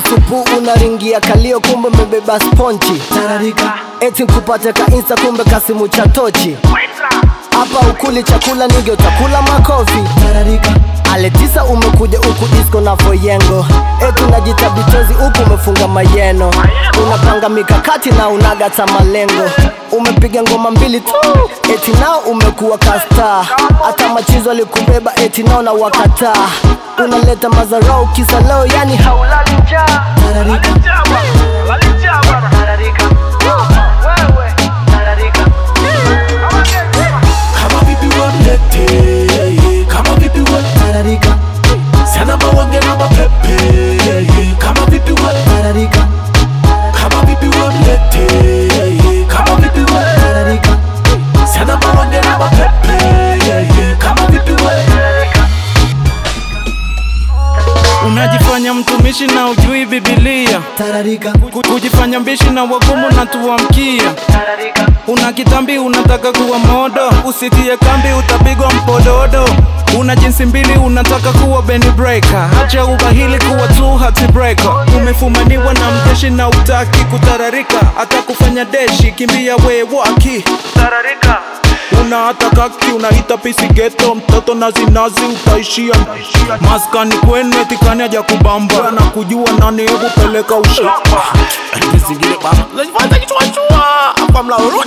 supu unaringia kalio kumbe umebeba sponchi tararika eti nkupate ka insta kumbe kasimu cha tochi hapa ukuli chakula nige utakula makofi tararika ale tisa umekuja huku disco na foyengo eti unajita bitozi huku umefunga mayeno unapanga mikakati na unagata malengo umepiga ngoma mbili tu eti nao umekuwa kasta hata machizo alikubeba eti nao na wakataa unaleta mazarau kisa leo yani haulali njaa tararika kama vipi wamlete kama vipi wa tararika sana mawange na mapepe kama vipi wa tararika kama vipi wamlete kama vipi wa tararika sana mawange na mapepe kama vipi wa Unajifanya mtumishi na ujui Biblia, tararika Ku- kujifanya mbishi na wagumu na tuamkia. Una kitambi unataka kuwa modo, usitie kambi utapigwa mpododo. Una jinsi mbili unataka kuwa Benny Breaker, acha ubahili kuwa tu hati breaker. Umefumaniwa na mjeshi na utaki kutararika, hata kufanya deshi kimbia wewaki tararika una hata kaki unaita pisi geto mtoto nazinazi utaishia maskani kwenu etikani aja kubamba na kujua nani hebu peleka ushamba zingine baba unajifanya kichwa chua hapa mlauru